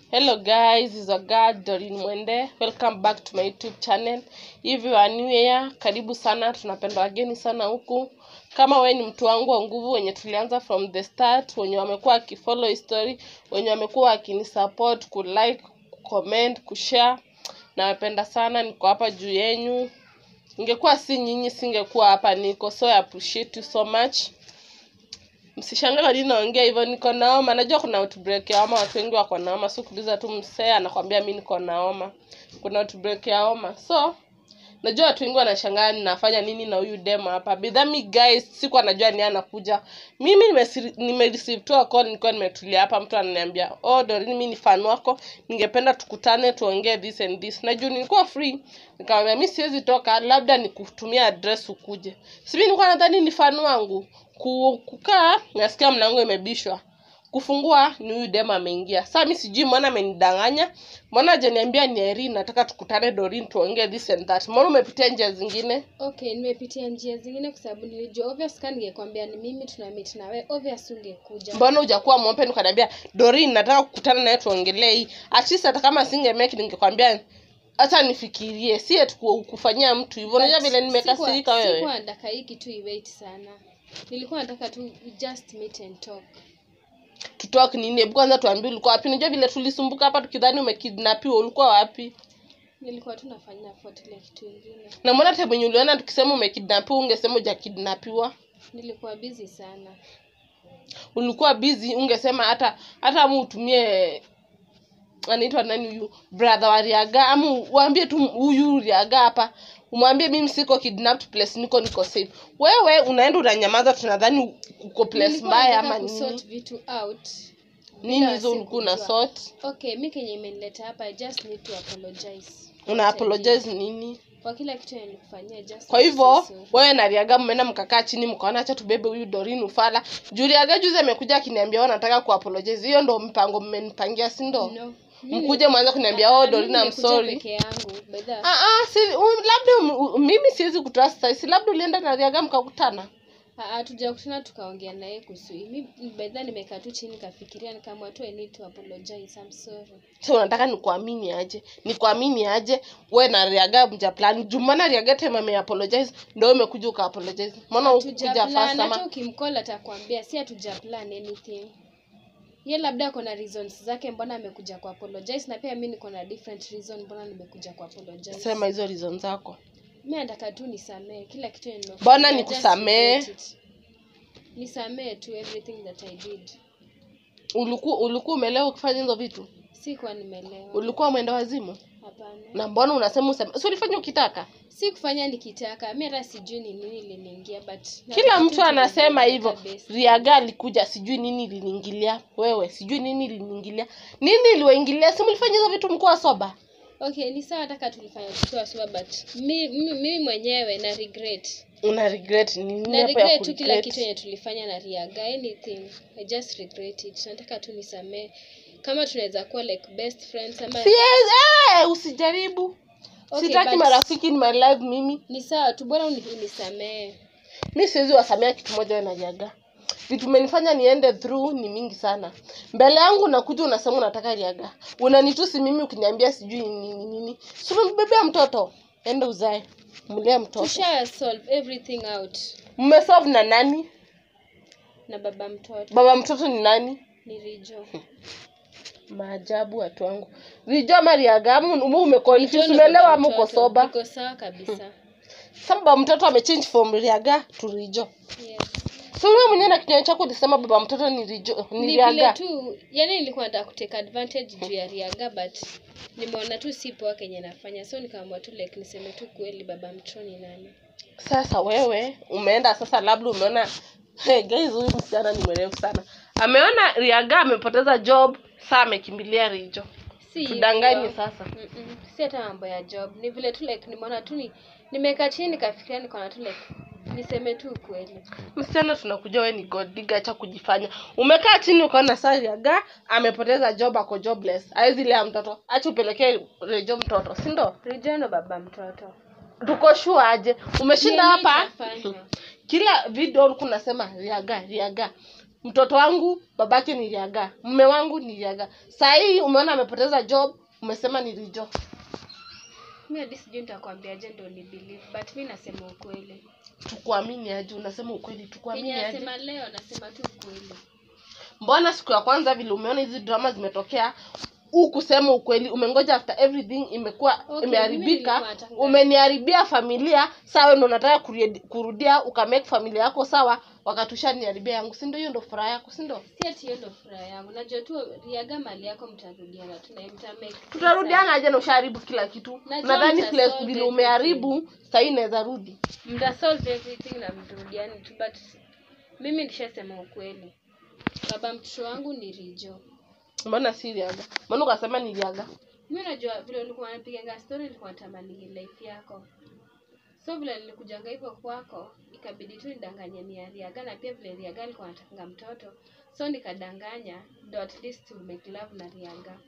Hello guys, is a girl Doreen Mwende. Welcome back to my YouTube channel. If you are new here, karibu sana, tunapenda wageni sana huku. Kama we ni mtu wangu wa nguvu wenye tulianza from the start, wenye wamekuwa wakifollow history, wenye wamekuwa wakinisupport, kulike, kucomment, kushare. Nawapenda sana, niko hapa juu yenyu. Ingekuwa si nyinyi singekuwa hapa niko, so I appreciate you so much msishangae kwa nini naongea hivyo niko na homa najua kuna outbreak ya homa watu wengi wako na homa so kuuliza tu msee anakwambia mi niko na homa kuna outbreak ya homa so najua watu wengi wanashangaa ninafanya nini na huyu demo hapa bidhami guys siku anajua ni anakuja mimi nimesi- nimereceive tu a call nilikuwa nimetulia hapa mtu ananiambia oh Doreen mi ni fan wako ningependa tukutane tuongee this and this na juu nilikuwa free nikamwambia mi siwezi toka labda nikutumia address ukuje sivi nilikuwa nadhani ni fan wangu Ku- kukaa nasikia mlango imebishwa kufungua ni huyu dem ameingia saa mi sijui mbona amenidanganya mbona ajaniambia ni Irene nataka tukutane Doreen tuongee this and that mbona umepitia njia zingine okay nimepitia njia zingine kwa sababu nilijua obvious ka ningekwambia ni mimi tuna meet na wewe obvious ungekuja mbona hujakuwa mwompe ukaniambia Doreen nataka kukutana naye tuongelee hii at least hata kama singemeki ningekwambia hata nifikirie si eti ku- kufanyia mtu hivyo unajua vile nimekasirika Sikuwa- wewe sikuwa nataka hii kitu iwait sana nilikuwa nataka tu we just meet and talk tutalk nini hebu kwanza tuambie ulikuwa wapi unajua vile tulisumbuka hapa tukidhani umekidnapiwa ulikuwa wapi nilikuwa tu nafanya nafuatilia kitu ingine na mbona time yenye uliona tukisema umekidnapiwa ungesema hujakidnapiwa nilikuwa busy sana ulikuwa busy ungesema hata hata mu utumie anaitwa nani huyu brother wa riaga ama uambie tu huyu riaga hapa umwambie mimi siko kidnapped place niko niko safe wewe unaenda unanyamaza tunadhani uko place Nilikuwa mbaya nataka ama kusort nini vitu out nini bila hizo ulikuwa una sikujua. sort okay mi kenye imenileta hapa i just need to apologize una apologize nini kwa kila kitu yenye nilikufanyia just kwa to hivyo say sorry. wewe na riaga mmeenda mkakaa chini mkaona acha tubebe huyu dorin ufala juu riaga juzi amekuja akiniambia wewe nataka kuapologize hiyo ndo mpango mmenipangia si ndo No. Mimi- mkuje mwanza kuniambia oh Mimi dorin I'm nimekuja sorry peke yangu by the- Ah, ah, si, um, labda um, um, mimi siwezi kutrust sasa. Si labda ulienda na Riaga mkakutana. Ah, ah, tujakutana tukaongea naye kuhusu hii. mi baidha nimekaa tu chini nikafikiria nikaamua tu I need to apologize I'm sorry So unataka nikuamini aje? Nikuamini aje? We na Riaga mja plan. Jumana Riaga time ame apologize ndio umekuja uka apologize. Mbona ukuja fast Hatujaplan, hata ama? ukimcall atakwambia si hatujaplan anything ye labda ako na reasons zake mbona amekuja ku apologize na pia mi niko na different reason mbona nimekuja ku apologize Sema hizo reason zako. mi nataka tu nisamee kila kitu yenye nimefanya, Mbona just nikusamee? regret it. nisamee tu everything that i did Ulikuwa ulikuwa umelewa ukifanya hizo vitu? sikuwa nimelewa Ulikuwa mwenda wazimu? hapana Na mbona unasema useme? Si ulifanya ukitaka? si kufanya nikitaka mi hata sijui ni nini iliniingia but Kila nataka mtu tu anasema tuongee hivyo. kabisa. Riaga alikuja sijui nini iliniingilia. Wewe sijui nini iliniingilia. Nini iliwaingilia? Si mlifanya hizo vitu mkuwa soba? okay ni sawa taka tulifanya tukiwa sawa but mi, mi, mimi mwenyewe na regret una regret nini na hapo ya regret tu kila kuregret? kitu yenye tulifanya na riaga anything i just regret it nataka tu nisamee kama tunaweza kuwa like best friends ama Siwezi, eh, usijaribu Okay, sitaki but- marafiki in my life mimi ni sawa tu bora uni- unisamee mi siwezi wasamea kitu moja wewe na jaga vitu umenifanya niende through ni mingi sana mbele yangu nakuja unasema unataka riaga unanitusi mimi ukiniambia sijui nini nini si umembebea mtoto ende uzae mlee mtoto tusha solve everything out mmesolve na nani na baba mtoto baba mtoto ni nani ni rijo maajabu watu wangu rijua mariaga Rijo umekonfuse ndo umelewa baba ama uko mtoto. soba niko sawa kabisa Sasa baba mtoto amechange from Riaga to Rijo. yes. So wewe mwenyewe na kinywa chako ulisema baba mtoto ni Rijo, ni ni vile Riaga. tu yani nilikuwa nataka kuteka advantage juu ya riaga but nimeona tu si poa kenye nafanya so nikaamua tu like niseme tu kweli baba mtoto ni nani Sasa wewe umeenda sasa labda umeona hey guys huyu msichana ni mrefu sana. Ameona Riaga amepoteza job, sasa amekimbilia Rijo. si Tudanganye hivyo. sasa. Mm-mm. si hata mambo ya job ni vile tu like nimeona tu ni nimekaa chini nikafikiria nikaona tu like niseme tu ukweli Msichana tunakuja wewe ni god digger acha kujifanya. Umekaa chini ukaona sasa Riaga amepoteza job ako jobless. Haizi lea mtoto. Acha upelekee Rijo mtoto, si ndo? rijo ndo baba mtoto Tuko sure aje. Umeshinda Nini hapa? itafanywa? kila video ulikuwa unasema riaga riaga mtoto wangu babake ni riaga mme wangu ni riaga saa hii umeona amepoteza job umesema ni rijo mi hadi sijui nitakwambiaje ndo ni believe but mi nasema ukweli tukuamini aje unasema ukweli tukuamini yenye aje nasema leo nasema tu ukweli mbona siku ya kwanza vile umeona hizi drama zimetokea huu kusema ukweli umengoja after everything imekuwa Okay, mimi imeharibika nilikuwa nataka- umeniharibia familia sawa ndo unataka kurudi- kurudia ukamake familia yako sawa wakatusha niharibia yangu si ndio hiyo ndo furaha yako si ndio si ati hiyo ndo furaha yangu najua tu riaga mali yako mtarudiana tu na mtamake tutarudiana aje na ushaharibu kila kitu Najua nadhani mta place solve vile everything. umeharibu sahii inaweza rudi mta solve everything na mrudiani tu but mimi nishasema ukweli baba mtoto wangu ni rijo mbona si riaga mbona ukasema ni riaga mi najua vile ulikuwa napiganga story nilikuwa natamani life yako so vile nilikujanga hivyo kwako ikabidi tu nidanganye ni ya riaga na pia vile riaga alikuwa anataka mtoto so nikadanganya ndo at least to make love na riaga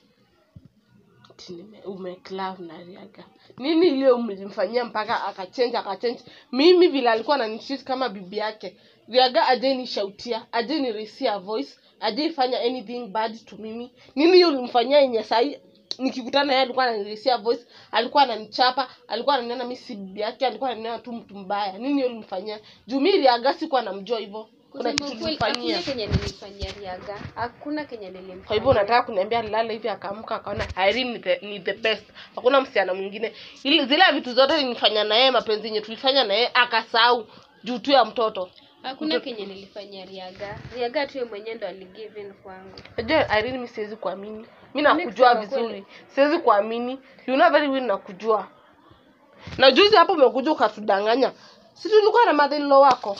Ati nime- umeclave na riaga nini iliyo mlimfanyia mpaka akachenja akachenja mimi vile alikuwa ananitreat kama bibi yake riaga ajai nishautia ajai nirisia voice ajai fanya anything bad to mimi nini hiyo ulimfanyia yenye sahii nikikutana yeye alikuwa ananirisia voice alikuwa ananichapa alikuwa ananiona mi si bibi yake alikuwa ananiona tu mtu mbaya nini hiyo ulimfanyia juu mi riaga sikuwa namjua hivyo kuna kusema kitu ukweli hakuna ulimfanyia kenye nilimfanyia riaga hakuna kenye nilimfanyia kwa hivyo unataka kuniambia alilala hivi akaamka akaona Irene ni the, ni the best hakuna msichana mwingine ili zile vitu zote nilifanya na yeye mapenzi yenye tulifanya na yeye akasahau juu tu ya mtoto hakuna kenye nilifanyia riaga riaga tu yeye mwenyewe ndo aligive in kwangu najua Irene mi siwezi kuamini mi Mimi nakujua kusema kweli. vizuri siwezi kuamini you know very well nakujua na juzi hapo umekuja ukatudanganya si tulikuwa na mother in law wako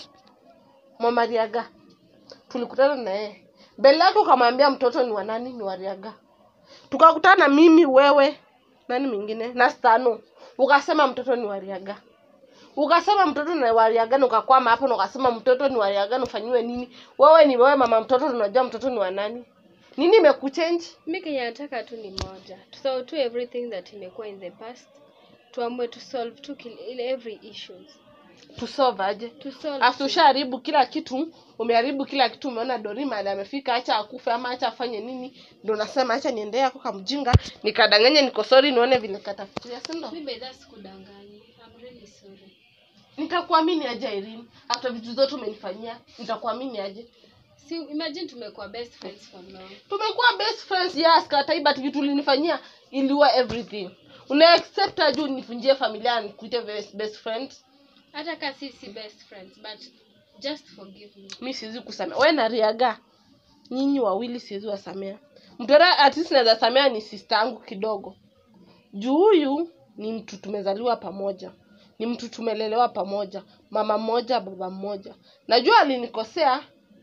mama Riaga tulikutana na yeye mbele yake ukamwambia mtoto ni wa nani ni wa Riaga tukakutana mimi wewe nani mwingine na Stano ukasema mtoto ni wa Riaga ukasema mtoto ni wa Riaga na ukakwama hapo na ukasema mtoto ni wa Riaga na ufanyiwe nini wewe ni wewe mama mtoto unajua mtoto ni wa nani nini imekuchange mi kenye nataka tu ni moja so to everything that imekuwa in the past tuamue to solve tu kil- ile every issues tusolve aje to solve Afu tu. ushaharibu kila kitu umeharibu kila kitu umeona dori mahali amefika acha akufe ama acha afanye nini ndo nasema acha niendee ako kamjinga nikadanganya niko sorry nione vile katafikiria si ndo mi by that sikudanganyi I'm really sorry nitakuamini aje Irene after vitu zote umenifanyia nitakuamini aje si imagine tumekuwa best friends for long tumekuwa best friends yes katai but vitu ulinifanyia iliwa everything una accept aje unifunjie familia nikuite best, best friend hata ka si si best friends but just forgive me mi siwezi kusamea we na riaga nyinyi wawili siwezi wasamea mtoto at least naweza samea ni sister yangu kidogo juu huyu ni mtu tumezaliwa pamoja ni mtu tumelelewa pamoja mama mmoja baba mmoja najua alinikosea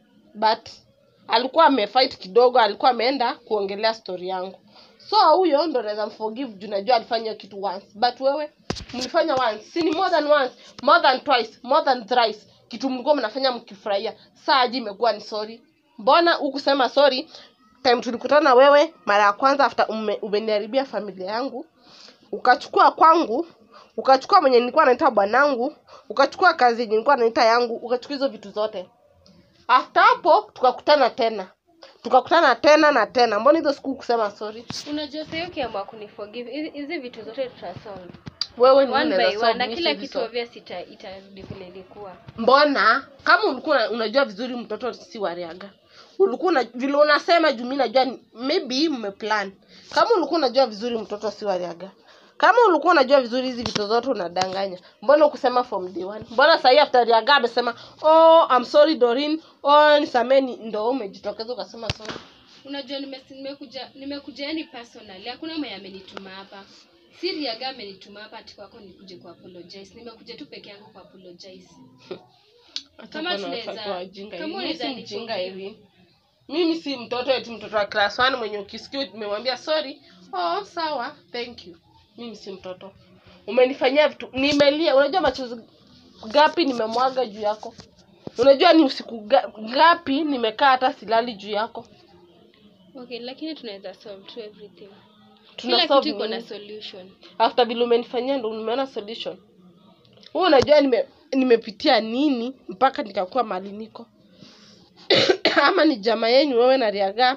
but alikuwa amefight kidogo alikuwa ameenda kuongelea story yangu so huyo ndo naweza mforgive juu najua alifanya hiyo kitu once but wewe mlifanya once si ni more than once more than twice more than thrice kitu mlikuwa mnafanya mkifurahia saa aje imekuwa ni sorry mbona hukusema sorry time tulikutana wewe mara ya kwanza after ume, umeniharibia familia yangu ukachukua kwangu ukachukua mwenye nilikuwa naita bwanangu ukachukua kazi yenye nilikuwa naita yangu ukachukua hizo vitu zote after hapo tukakutana tena tukakutana tena na tena mbona hizo siku kusema sorry unajua sahii ukiamua kuniforgive hizi- hizi vitu zote tutasolve wewe ni one unaweza by solve, one na mimi kila siwezi kitu solve. obvious ita itarudi vile ilikuwa mbona kama ulikuwa una- unajua vizuri mtoto si wariaga ulikuwa una, vile unasema juu mi najua ni- maybe mmeplan kama ulikuwa unajua vizuri mtoto si wariaga kama ulikuwa unajua vizuri hizi vitu zote unadanganya mbona ukusema from day one mbona sahii after riaga amesema oh I'm sorry Doreen oh nisameni ndo umejitokeza ukasema sorry unajua nime- nimekuja nimekuja yani personally hakuna mwenye amenituma hapa si riaga amenituma hapa ati kwako nikuje ku apologize nimekuja tu peke yangu ku apologize Hata Kama kuna tunaweza- watoto wajinga kama hivi. Mimi si unaweza mjinga niforgive. hivi mimi si mtoto eti mtoto wa class 1 mwenye ukisikia umemwambia sorry oh sawa thank you mimi si mtoto umenifanyia vitu nimelia unajua machozi gapi nimemwaga juu yako unajua ni usiku ga- gapi nimekaa hata silali juu yako okay lakini tunaweza solve to everything Tuna kila solve kitu iko na nini? solution after vile umenifanyia ndo nimeona solution wewe unajua nime nimepitia nini mpaka nikakuwa mali niko ama ni jamaa yenyu wewe na Riaga.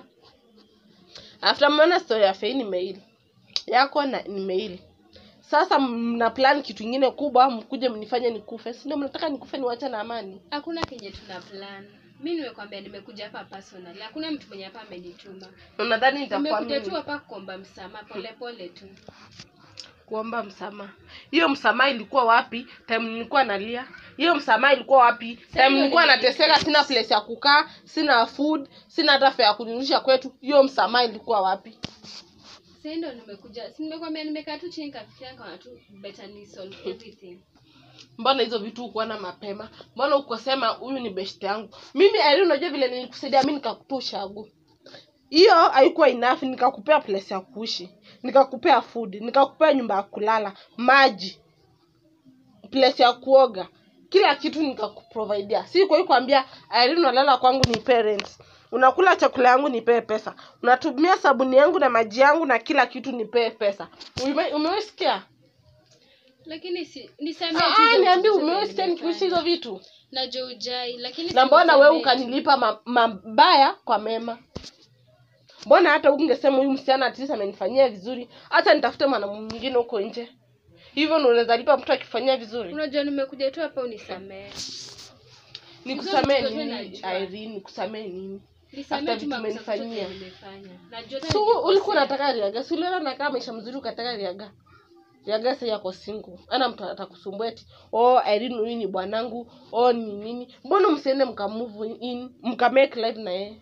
After mmeona story ya Fei ni mail yako na ni mail. Sasa mna plan kitu ingine kubwa, mkuje mnifanye nikufe. Si ndio mnataka nikufe niwache na amani? hakuna kenye tuna plan mi nimekwambia nimekuja hapa personal hakuna mtu mwenye hapa amenituma Unadhani nitakuwa nimekuja tu mimi hapa kuomba msamaha polepole tu kuomba msamaha? Hiyo msamaha ilikuwa wapi? Time nilikuwa nalia. Hiyo msamaha ilikuwa wapi? Time hiyo nilikuwa ni- nateseka, sina place ya kukaa, sina food, sina hata fare ya kunirudisha kwetu. Hiyo msamaha ilikuwa wapi? Sasa ndo nimekuja si nimekwambia nimekaa tu chini kafikiria nikaona tu better ni solve everything mbona hizo vitu hukuona mapema mbona ukosema huyu ni best yangu mimi ali unajua vile nilikusaidia mi nikakupea ushagu hiyo haikuwa enough nikakupea place ya kuishi nikakupea food nikakupea nyumba ya kulala maji place ya kuoga kila kitu nikakuprovidea si kwa hiyo kuambia Irene unalala kwangu ni parents unakula chakula yangu nipee pesa unatumia sabuni yangu na maji yangu na kila kitu nipee pesa Ume- umewesikia lakini si nisamee tu Ah, hizo niambie vitu zote umewesikia nikiishi hizo nimefanya. vitu najua ujai lakini na si mbona nisamee wewe tu. ukanilipa ma- mabaya kwa mema mbona hata ungesema huyu msichana at least amenifanyia vizuri hata nitafute mwanamume mwingine huko nje hivyo ndo unaweza lipa mtu akifanyia vizuri unajua nimekuja tu hapa unisamee nikusamee Hizo vitu nini najua. Irene nikusamee nini nisamee After tu vitu makosa zote umenifanyia. nimefanya najua hata so nilikosea. ulikuwa unataka riaga si uliona nakaa maisha mzuri ukataka riaga riaga sasa yako single ana mtu atakusumbua eti oh Irene huyu ni bwanangu oh ni nini mbona msiende mkamove in mkamake life na yeye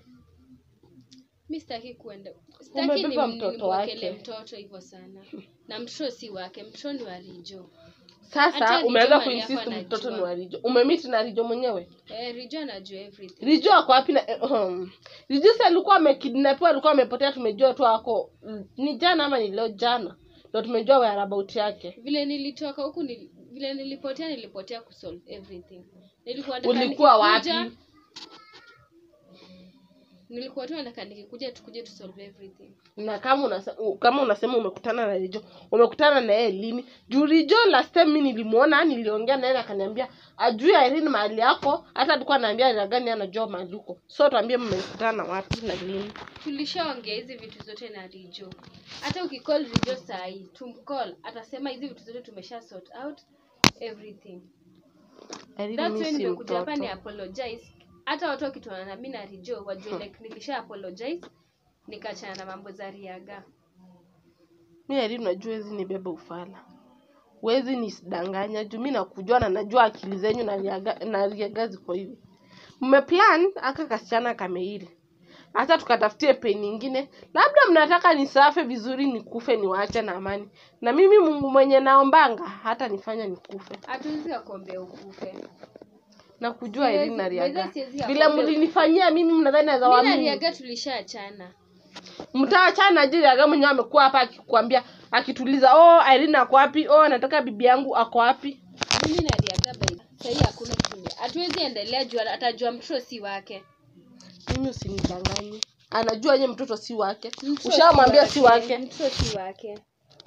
mi sitaki kuenda sitaki Umebeba ni- mtoto nimwekele wake. mtoto hivyo sana na mtoto si wake mtoto ni wa rijo sasa Hata Rijo umeanza mali kuinsist yako mtoto ni anajua. wa rijo umemiti na rijo mwenyewe eh, rijo anajua everything rijo ako wapi na eh, um, rijo si alikuwa amekidnapiwa alikuwa amepotea tumejua tu ako mm, ni jana ama ni leo jana ndo tumejua whereabout yake vile nilitoka huku nili, vile nilipotea nilipotea kusolve everything nilikuwa nataka ulikuwa nikikuja- wapi nilikuwa tu nataka nikikuja tukuje tusolve everything na kama unasema, kama unasema umekutana na rijo umekutana na yeye lini juu rijo last time mi nilimuona niliongea naye akaniambia ajui Irene mahali yako hata alikuwa anaambia ragani anajua mahali uko so tuambie mmekutana wapi na lini tulishaongea hizi vitu zote na rijo hata ukicall rijo sahii tumcall atasema hizi vitu zote tumesha sort out everything Irene That's mi why si nimekuja hapa ni mtoto apologize hata watu wakituana na mi na rijo wajue like nilisha apologize nikachana na mambo za riaga mi Irene unajua wezi nibebe ufala wezi nisidanganya juu mi nakujua na najua akili zenyu na riaga, na riaga ziko hivi mmeplan aka kasichana kameili hata tukatafutie pe nyingine labda mnataka nisafe vizuri nikufe niwache na amani na mimi mungu mwenye naombanga hata nifanya nikufe hatuwezi kakuombea ukufe na kujua Siwezi- Irene na riaga weza siwezi vile kakuombea mlinifanyia mimi mnadhani naweza mi na waamini riaga tulishaachana mtaachana je riaga mwenyewe amekuwa hapa akikwambia akituliza oh Irene ako wapi oh nataka bibi yangu ako wapi mimi na riaga by sahii hakuna kitu hatuwezi endelea juu atajua mtoto si wake mimi usinidanganye anajua ye mtoto si wake Mtoto ushamwambia si wake mtoto si wake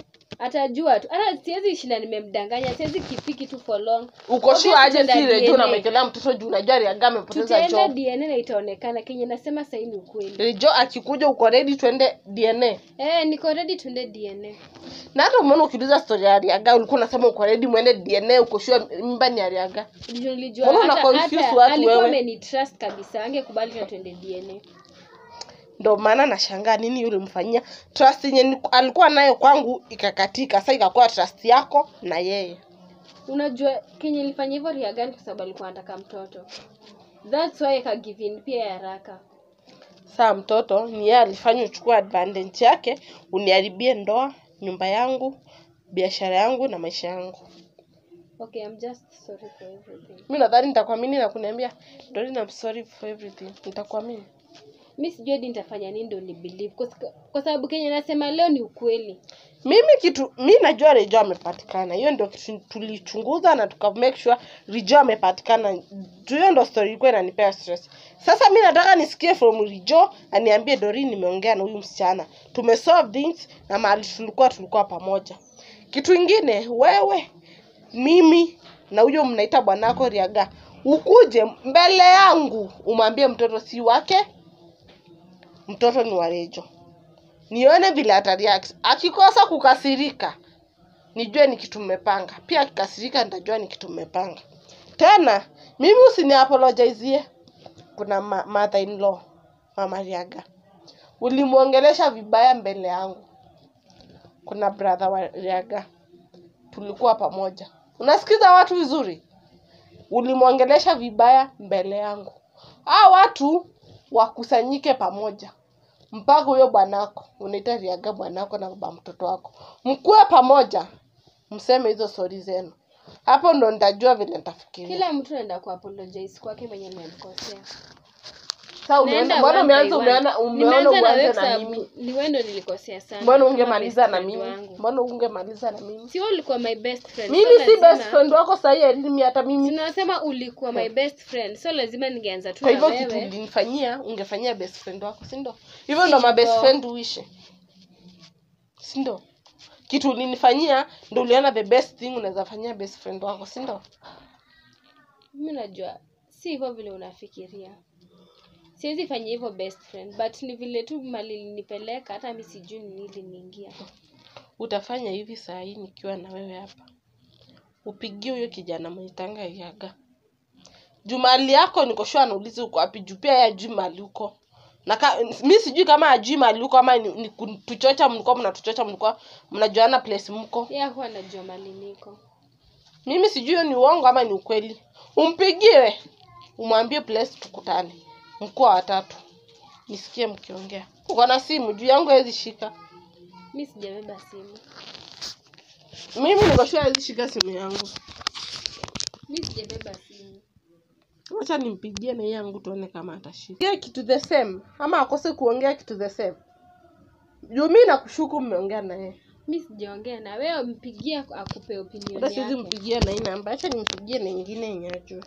atajua tu hata siwezi shinda nimemdanganya siwezi kipiki tu for long uko Obviously sure aje tutaenda si rejo DNA. unamekelea mtoto juu unajua riaga amepoteza tutaenda job dna na itaonekana kenye nasema sahii ni ukweli rejo akikuja uko ready twende dna eh niko ready tuende dna na hata umeona ukiuliza story ya riaga ulikuwa unasema uko ready mwende dna uko sure mimba ni ya riaga Ndio nilijua Mbona una hata confuse hata watu alikuwa wewe? amenitrust kabisa angekubali tena tuende dna ndo maana nashangaa nini yule mfanyia trust yenye ni- alikuwa nayo kwangu ikakatika sasa ikakuwa trust yako na yeye unajua kenye ilifanya hivyo riagani kwa sababu alikuwa anataka mtoto thats why aka give in pia ya haraka saa mtoto ni yeye alifanya uchukua advantage yake uniharibie ndoa nyumba yangu biashara yangu na maisha yangu okay i'm just sorry for everything mi nadhani nitakuamini na kuniambia Doreen, I'm sorry for everything nitakuamini mi sijui hadi nitafanya nini ndo ni believe kwa, sika- kwa sababu kenye nasema leo ni ukweli mimi kitu mi najua Rejo amepatikana hiyo ndio kitu tulichunguza na tuka make sure Rejo amepatikana juu hiyo ndo story ilikuwa inanipea stress sasa mi nataka nisikie from Rejo aniambie Doreen nimeongea na huyu msichana tumesolve things na mahali tulikuwa tulikuwa pamoja kitu ingine wewe mimi na huyo mnaita bwanako Riaga ukuje mbele yangu umwambie mtoto si wake mtoto ni wa Rejo nione vile atareact akikosa kukasirika nijue ni kitu mmepanga pia akikasirika nitajua ni kitu mmepanga tena mimi usini apologizie kuna ma mother in law mama Riaga ulimwongelesha vibaya mbele yangu kuna brother wa Riaga tulikuwa pamoja unasikiza watu vizuri ulimwongelesha vibaya mbele yangu hao watu wakusanyike pamoja mpaka huyo bwanako unaita Riaga bwanako na baba mtoto wako mkuwe pamoja mseme hizo stori zenu hapo ndo nitajua vile nitafikiria kila mtu anaenda kuapologize kwake mwenye nimemkosea Sasa umeanza- Naenda mbona one by umeanza one. umeona umeona Nimeanza na wewe uanze kwa na sababu mimi ni wewe ndo nilikosea sana mbona kama ungemaliza best na friend mimi wangu. mbona ungemaliza na mimi si wewe ulikuwa my best friend mimi so si lazima- best friend wako sahii elimi hata mimi Tunasema ulikuwa my best friend so lazima ningeanza tu kwa na hivyo kitu wewe ulinifanyia ungefanyia best friend wako si ndo hivyo ndo ma best Sivyo. friend uishi si ndo kitu ulinifanyia ndo uliona the best thing unaweza fanyia best friend wako si ndo mimi najua si hivyo vile unafikiria siwezi fanya hivyo best friend but ni vile tu mali linipeleka hata mi sijui ni nini liniingia utafanya hivi saa hii nikiwa na wewe hapa upigie huyo kijana mwenitanga yaga juu mali yako nikoshua anauliza uko wapi juu pia yeye ajui mali uko na ka, mi sijui kama ajui mali uko ama ni, ni kutuchocha mlikuwa mnatuchocha mlikuwa mnajuana place mko yeye hakuwa anajua mali niko mimi sijui hiyo ni uongo ama ni ukweli umpigie umwambie place tukutane mkuwa watatu nisikie mkiongea uko na simu juu yangu hawezi shika mi sijabeba simu mimi nikoshua hawezi shika simu yangu mi sijabeba simu wacha nimpigie na yeye yangu tuone kama atashika Yeye kitu the same ama akose kuongea kitu the same juu mi nakushuku mmeongea na yeye mi sijaongea na wewe mpigie akupe opinion hata siwezi yake mpigia na hii namba acha nimpigie na ingine yenye ajue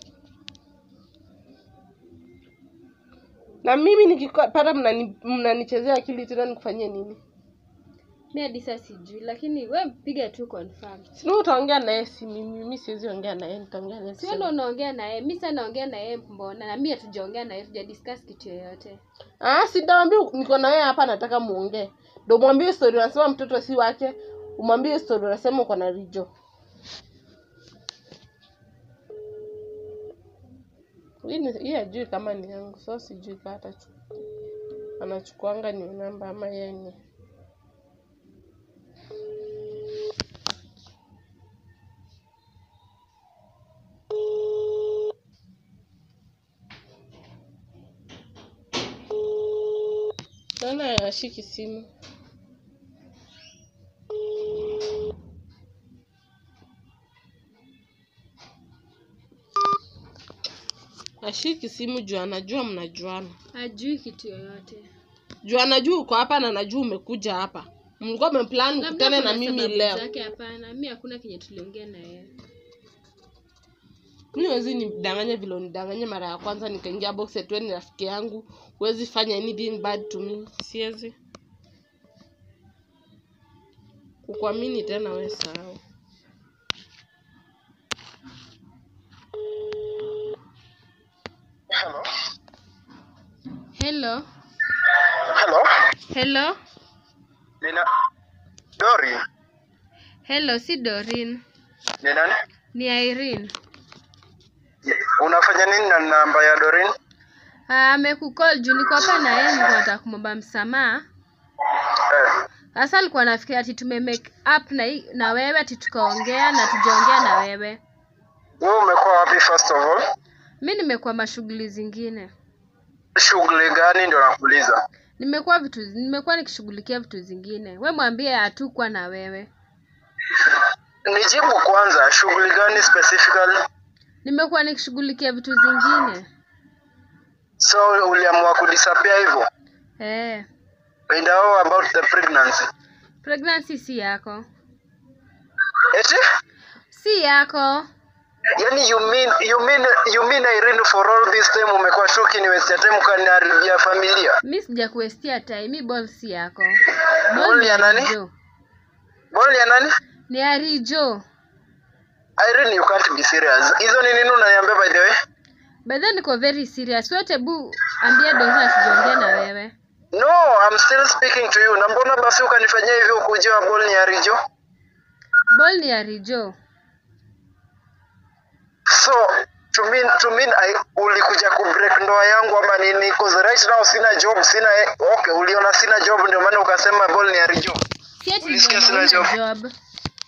na mimi nikipata mnani- mnanichezea akili tena nikufanyie nini mi hadi sasa sijui lakini we piga tu confirm sini utaongea na yeye si mimi mi siwezi ongea na yeye nitaongea na yeye sio sasa. ndo unaongea na yeye mi sasa naongea na yeye mbona na mi hatujaongea na yeye tuja discuss kitu yoyote ah sitawambia niko na wewe hapa nataka muongee ndo mwambie story unasema mtoto si wake umwambie story unasema uko na rijo hii ni- hii ajui kama ni yangu so sijui kaa atachukua anachukuanga ni namba ama yeye ni naona ashiki simu ashiki simu juu anajua mnajuana ajui kitu yoyote juu anajua uko hapa na anajua umekuja hapa mlikuwa mmeplan Labda mkutane na kuna mimi sababu leo zake hapana mi hakuna kenye tuliongea na yeye mi wezi nidanganye vile unidanganye mara ya kwanza nikaingia box atuwe ni rafiki yangu huwezi fanya anything bad to me siwezi kukuamini tena we sahau Hello. hello Hello. hello Nina Dori. hello si dorin Ni nani? ni irene Unafanya nini na namba ya Dorin? Ah, amekukol juu niko hapa na yeye nilikuwa nataka kumwomba msamaha Eh. sasa alikuwa nafikiria ati tume make up na, hii- na wewe ati tukaongea na tujaongea na wewe Wewe umekuwa wapi first of all? mi nimekuwa mashughuli zingine Shughuli gani ndio nakuuliza? nimekuwa vitu nimekuwa nikishughulikia vitu zingine we mwambie hatukuwa na wewe Nijibu kwanza, shughuli gani specifically? nimekuwa nikishughulikia vitu zingine So uliamua kudisappear hivyo? eh And how about the pregnancy? pregnancy si yako Eti? si yako Yaani you mean you mean you mean Irene for all this time umekuwa shoki ni waste time ukaniharibia familia? mi sija kuestia time mi ball si yako Ball ball ni ya nani? arijo Ball ya nani? ni arijo Irene you can't be serious. Hizo ni nini unaniambia by the way? by then niko very serious wote bu ambia dorina asijiongee na wewe No, I'm still speaking to you. Na mbona basi ukanifanyia hivyo ukujua ball ni ya Rijo? ball ni ya rijo So to mean to mean I ulikuja ku break ndoa yangu ama nini? Cause right now sina job, sina okay, uliona sina job ndio maana ukasema ball ni ya Rijo. si ati Ulisikia nimeona sina una job? job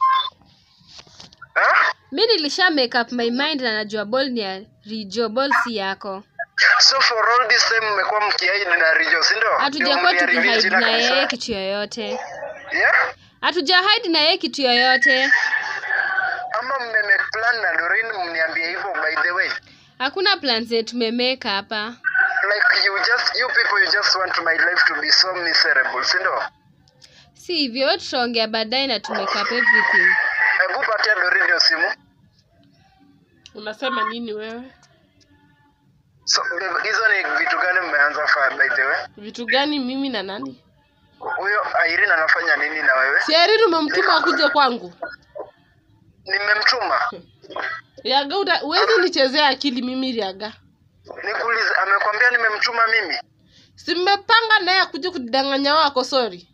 Huh? mi nilisha make up my mind na najua ball ni ya rijo ball si yako So for all this time mmekuwa mkiaidi na Rijo, si ndio? hatujakuwa Ndio mliharibia tukihide jina na yeye kabisa. kitu yoyote Yeah? hatuja hide na yeye kitu yoyote Ama mmemake plan na Doreen mniambie hivyo by the way. hakuna plan zetu tumemeka hapa Like you just you people you just want my life to be so miserable, si ndio? si hivyo tutaongea baadaye na tumake up everything Hebu patia Doreen hiyo simu. unasema nini wewe So babe, hizo ni vitu gani mmeanza faa by the way? vitu gani mimi na nani Huyo Irene anafanya nini na wewe? sieri umemtuma akuje kwangu Nimemtuma. riaga uta- huwezi nichezea akili mimi riaga Nikuulize, amekwambia nimemtuma mimi? si mmepanga naye akuje kudanganya wako sorry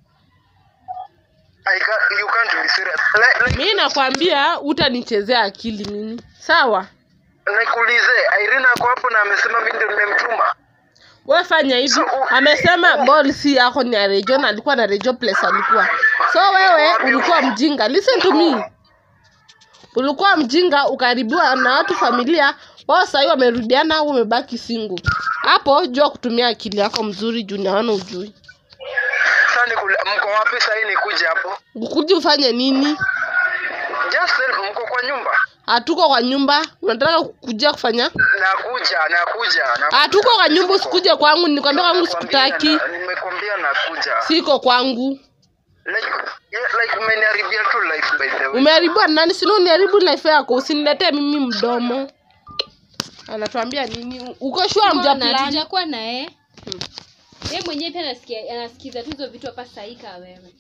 I can't, you can't be serious. Like, like, mi nakwambia utanichezea akili mimi sawa nikuulize, Irene ako hapo na amesema mimi ndio nimemtuma. we fanya hivi amesema ball si yako ni ya rejo na alikuwa na rejo place alikuwa so wewe ulikuwa mjinga listen to me ulikuwa mjinga ukaribiwa na watu familia wao sahii wamerudiana wewe umebaki single hapo jua kutumia akili yako mzuri juu naona ujui Sasa nikule, mko wapi sasa hii nikuje hapo? ukuji ufanye nini Just tell mko kwa nyumba. hatuko kwa nyumba unataka kuja kufanya Nakuja, nakuja. nakuja. hatuko kwa nyumba usikuje kwangu nikwambia kwangu sikutaki Nimekwambia na- Nimekwambia nakuja. siko kwangu Like, yeah, like umeniharibia tu life by the way. umeharibiwa na nani sino uniharibu life yako usiniletee mimi mdomo anatuambia nini uko shua mja Mbona plan hatujakuwa na yeye yeye mwenyewe pia anasikia anasikiza tu hizo vitu hapa saika wewe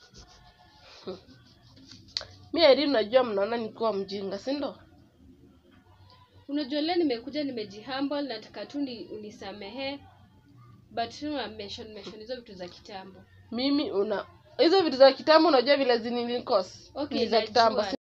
mi eri najua mnaona nikiwa mjinga si ndo unajua leo nimekuja nimejihumble nataka tu ni unisamehe but tu na mention mention hizo vitu za kitambo mimi una hizo vitu za kitambo unajua vile zinilikos Okay, ni za najua. kitambo